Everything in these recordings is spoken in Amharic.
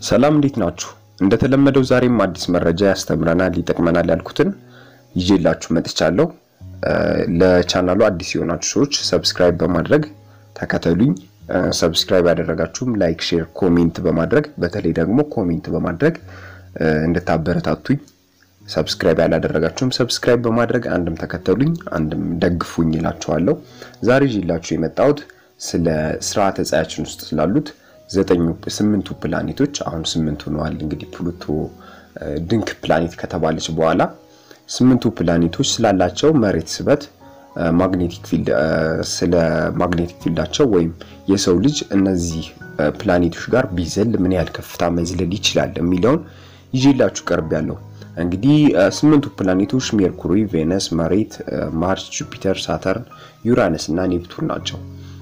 ሰላም እንዴት ናችሁ? እንደተለመደው ዛሬም አዲስ መረጃ ያስተምረናል፣ ይጠቅመናል ያልኩትን ይዤላችሁ መጥቻለሁ። ለቻናሉ አዲስ የሆናችሁ ሰዎች ሰብስክራይብ በማድረግ ተከተሉኝ። ሰብስክራይብ ያደረጋችሁም ላይክ፣ ሼር፣ ኮሜንት በማድረግ በተለይ ደግሞ ኮሜንት በማድረግ እንድታበረታቱኝ ሰብስክራይብ ያላደረጋችሁም ሰብስክራይብ በማድረግ አንድም ተከተሉኝ አንድም ደግፉኝ እላችኋለሁ። ዛሬ ይዤላችሁ የመጣሁት ስለ ስርዓተ ፀሐያችን ውስጥ ስላሉት ዘጠኙ ስምንቱ ፕላኔቶች አሁን ስምንቱ ነዋል። እንግዲህ ፕሉቶ ድንክ ፕላኔት ከተባለች በኋላ ስምንቱ ፕላኔቶች ስላላቸው መሬት ስበት፣ ማግኔቲክ ፊልድ ስለ ማግኔቲክ ፊልዳቸው ወይም የሰው ልጅ እነዚህ ፕላኔቶች ጋር ቢዘል ምን ያህል ከፍታ መዝለል ይችላል የሚለውን ይዤላችሁ ቀርብ ያለው እንግዲህ ስምንቱ ፕላኔቶች ሜርኩሪ፣ ቬነስ፣ መሬት፣ ማርስ፣ ጁፒተር፣ ሳተርን፣ ዩራነስ እና ኔፕቱን ናቸው።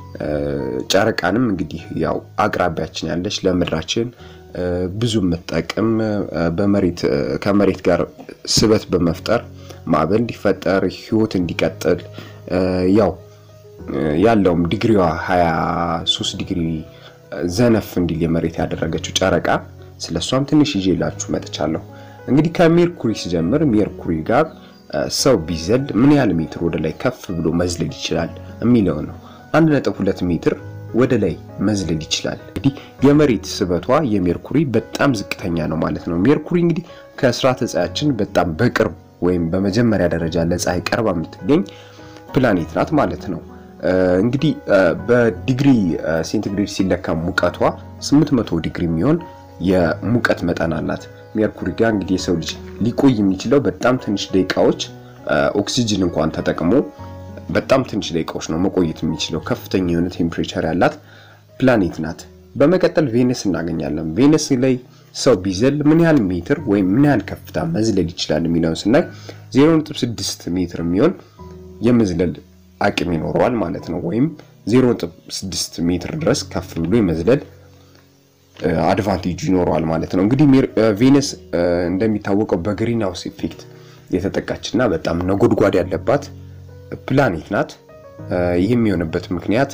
ጨረቃንም እንግዲህ ያው አቅራቢያችን ያለች ለምድራችን ብዙ የምትጠቅም በመሬት ከመሬት ጋር ስበት በመፍጠር ማዕበል እንዲፈጠር ህይወት እንዲቀጥል ያው ያለውም ዲግሪዋ 23 ዲግሪ ዘነፍ እንዲል የመሬት ያደረገችው ጨረቃ ስለሷም ትንሽ ይዤላችሁ መጥቻለሁ። እንግዲህ ከሜርኩሪ ሲጀምር ሜርኩሪ ጋር ሰው ቢዘል ምን ያህል ሜትር ወደ ላይ ከፍ ብሎ መዝለል ይችላል የሚለው ነው። 1.2 ሜትር ወደ ላይ መዝለል ይችላል። እንግዲህ የመሬት ስበቷ የሜርኩሪ በጣም ዝቅተኛ ነው ማለት ነው። ሜርኩሪ እንግዲህ ከስርዓተ ፀሐያችን በጣም በቅርብ ወይም በመጀመሪያ ደረጃ ለፀሐይ ቀርባ የምትገኝ ፕላኔት ናት ማለት ነው። እንግዲህ በዲግሪ ሴንቲግሬድ ሲለካ ሙቀቷ 800 ዲግሪ የሚሆን የሙቀት መጠን አላት። ሜርኩሪ ጋር እንግዲህ የሰው ልጅ ሊቆይ የሚችለው በጣም ትንሽ ደቂቃዎች ኦክሲጅን እንኳን ተጠቅሞ በጣም ትንሽ ደቂቃዎች ነው መቆየት የሚችለው። ከፍተኛ የሆነ ቴምፕሬቸር ያላት ፕላኔት ናት። በመቀጠል ቬነስ እናገኛለን። ቬነስ ላይ ሰው ቢዘል ምን ያህል ሜትር ወይም ምን ያህል ከፍታ መዝለል ይችላል የሚለውን ስናይ 0.6 ሜትር የሚሆን የመዝለል አቅም ይኖረዋል ማለት ነው። ወይም 0.6 ሜትር ድረስ ከፍ ብሎ የመዝለል አድቫንቴጁ ይኖረዋል ማለት ነው። እንግዲህ ቬነስ እንደሚታወቀው በግሪን ሃውስ ኢፌክት የተጠቃችና በጣም ነጎድጓድ ያለባት ፕላኔት ናት። ይህም የሆነበት ምክንያት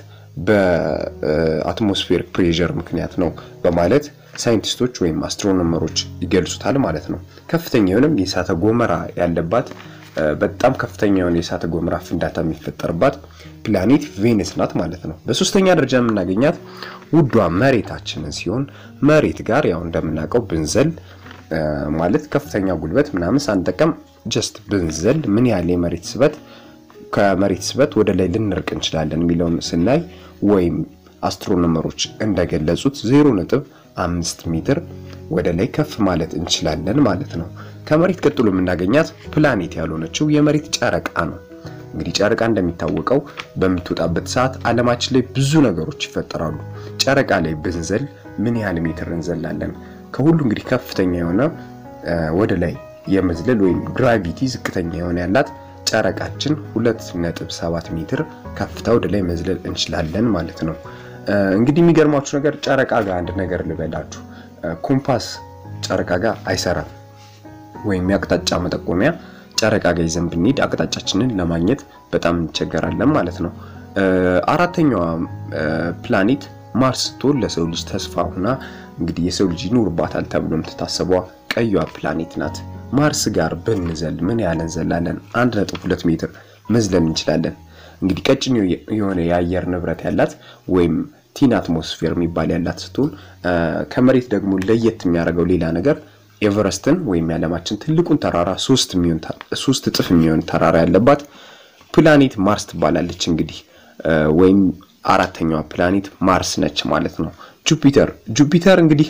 በአትሞስፌር ፕሬዠር ምክንያት ነው በማለት ሳይንቲስቶች ወይም አስትሮኖመሮች ይገልጹታል ማለት ነው። ከፍተኛ የሆነም የእሳተ ገሞራ ያለባት በጣም ከፍተኛ የሆነ የእሳተ ገሞራ ፍንዳታ የሚፈጠርባት ፕላኔት ቬነስ ናት ማለት ነው። በሶስተኛ ደረጃ የምናገኛት ውዷ መሬታችንን ሲሆን መሬት ጋር ያው እንደምናውቀው ብንዘል ማለት ከፍተኛ ጉልበት ምናምን ሳንጠቀም ጀስት ብንዘል ምን ያህል የመሬት ስበት ከመሬት ስበት ወደ ላይ ልንርቅ እንችላለን የሚለውን ስናይ ወይም አስትሮኖመሮች እንደገለጹት 0.5 ሜትር ወደ ላይ ከፍ ማለት እንችላለን ማለት ነው። ከመሬት ቀጥሎ የምናገኛት ፕላኔት ያልሆነችው የመሬት ጨረቃ ነው። እንግዲህ ጨረቃ እንደሚታወቀው በምትወጣበት ሰዓት ዓለማችን ላይ ብዙ ነገሮች ይፈጠራሉ። ጨረቃ ላይ ብንዘል ምን ያህል ሜትር እንዘላለን? ከሁሉ እንግዲህ ከፍተኛ የሆነ ወደ ላይ የመዝለል ወይም ግራቪቲ ዝቅተኛ የሆነ ያላት ጨረቃችን 2.7 ሜትር ከፍታ ወደ ላይ መዝለል እንችላለን ማለት ነው። እንግዲህ የሚገርማችሁ ነገር ጨረቃ ጋር አንድ ነገር ልበላችሁ። ኮምፓስ ጨረቃ ጋር አይሰራም፣ ወይም የአቅጣጫ መጠቆሚያ ጨረቃ ጋር ይዘን ብንሄድ አቅጣጫችንን ለማግኘት በጣም እንቸገራለን ማለት ነው። አራተኛዋ ፕላኔት ማርስ ስትሆን ለሰው ልጅ ተስፋ ሁና እንግዲህ የሰው ልጅ ይኖርባታል ተብሎ የምትታሰበዋ ቀዩዋ ፕላኔት ናት። ማርስ ጋር ብንዘል ምን ያህል እንዘላለን? 1.2 ሜትር መዝለል እንችላለን። እንግዲህ ቀጭን የሆነ የአየር ንብረት ያላት ወይም ቲን አትሞስፌር የሚባል ያላት ስትሆን ከመሬት ደግሞ ለየት የሚያደርገው ሌላ ነገር ኤቨረስትን ወይም የዓለማችን ትልቁን ተራራ ሶስት እጥፍ የሚሆን ተራራ ያለባት ፕላኔት ማርስ ትባላለች። እንግዲህ ወይም አራተኛዋ ፕላኔት ማርስ ነች ማለት ነው። ጁፒተር ጁፒተር እንግዲህ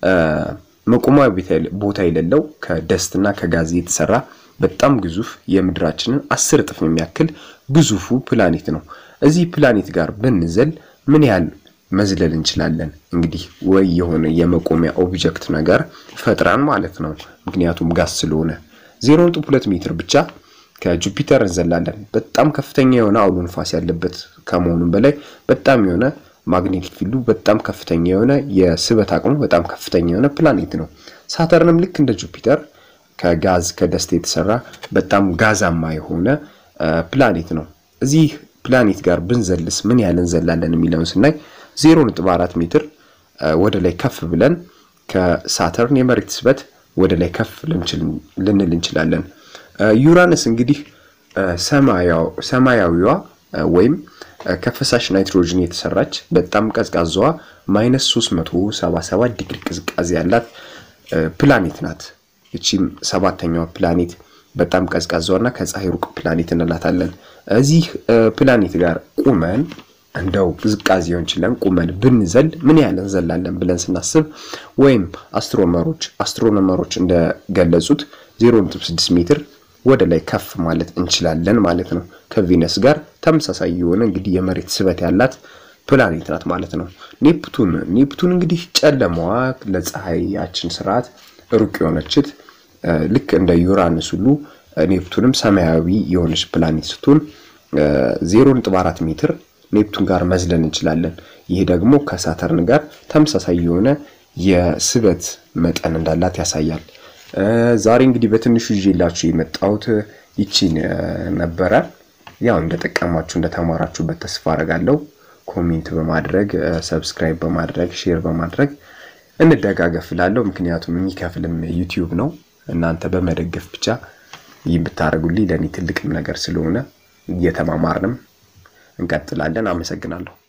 መቆሚያ ቦታ የሌለው ከደስትና ከጋዝ የተሰራ በጣም ግዙፍ የምድራችንን አስር እጥፍ የሚያክል ግዙፉ ፕላኔት ነው። እዚህ ፕላኔት ጋር ብንዘል ምን ያህል መዝለል እንችላለን? እንግዲህ ወይ የሆነ የመቆሚያ ኦብጀክት ነገር ፈጥራን ማለት ነው። ምክንያቱም ጋዝ ስለሆነ 0.2 ሜትር ብቻ ከጁፒተር እንዘላለን። በጣም ከፍተኛ የሆነ አውሎ ንፋስ ያለበት ከመሆኑም በላይ በጣም የሆነ ማግኔቲክ ፊልዱ በጣም ከፍተኛ የሆነ የስበት አቅሙ በጣም ከፍተኛ የሆነ ፕላኔት ነው። ሳተርንም ልክ እንደ ጁፒተር ከጋዝ ከደስት የተሰራ በጣም ጋዛማ የሆነ ፕላኔት ነው። እዚህ ፕላኔት ጋር ብንዘልስ ምን ያህል እንዘላለን የሚለውን ስናይ 0.4 ሜትር ወደ ላይ ከፍ ብለን ከሳተርን የመሬት ስበት ወደ ላይ ከፍ ልንል እንችላለን። ዩራነስ እንግዲህ ሰማያዊዋ ወይም ከፈሳሽ ናይትሮጅን የተሰራች በጣም ቀዝቃዛዋ ማይነስ 377 ዲግሪ ቅዝቃዜ ያላት ፕላኔት ናት። እቺም ሰባተኛዋ ፕላኔት በጣም ቀዝቃዛዋና ከፀሐይ ሩቅ ፕላኔት እንላታለን። እዚህ ፕላኔት ጋር ቁመን እንደው ቅዝቃዜውን ችለን ቁመን ብንዘል ምን ያህል እንዘላለን ብለን ስናስብ ወይም አስትሮኖመሮች አስትሮኖመሮች እንደገለጹት 0.6 ሜትር ወደ ላይ ከፍ ማለት እንችላለን ማለት ነው። ከቬነስ ጋር ተመሳሳይ የሆነ እንግዲህ የመሬት ስበት ያላት ፕላኔት ናት ማለት ነው። ኔፕቱን ኔፕቱን እንግዲህ ጨለማዋ ለፀሐያችን ስርዓት ሩቅ የሆነችት ልክ እንደ ዩራንስ ሁሉ ኔፕቱንም ሰማያዊ የሆነች ፕላኔት ስትሆን 0.4 ሜትር ኔፕቱን ጋር መዝለን እንችላለን። ይሄ ደግሞ ከሳተርን ጋር ተመሳሳይ የሆነ የስበት መጠን እንዳላት ያሳያል። ዛሬ እንግዲህ በትንሹ ይዤላችሁ የመጣሁት ይቺን ነበረ። ያው እንደጠቀማችሁ እንደተማራችሁበት ተስፋ አደርጋለሁ። ኮሜንት በማድረግ ሰብስክራይብ በማድረግ ሼር በማድረግ እንደጋገፍ እላለሁ። ምክንያቱም የሚከፍልም ዩቲዩብ ነው። እናንተ በመደገፍ ብቻ ይህ ብታደርጉልኝ ለእኔ ትልቅም ነገር ስለሆነ እየተማማርንም እንቀጥላለን። አመሰግናለሁ።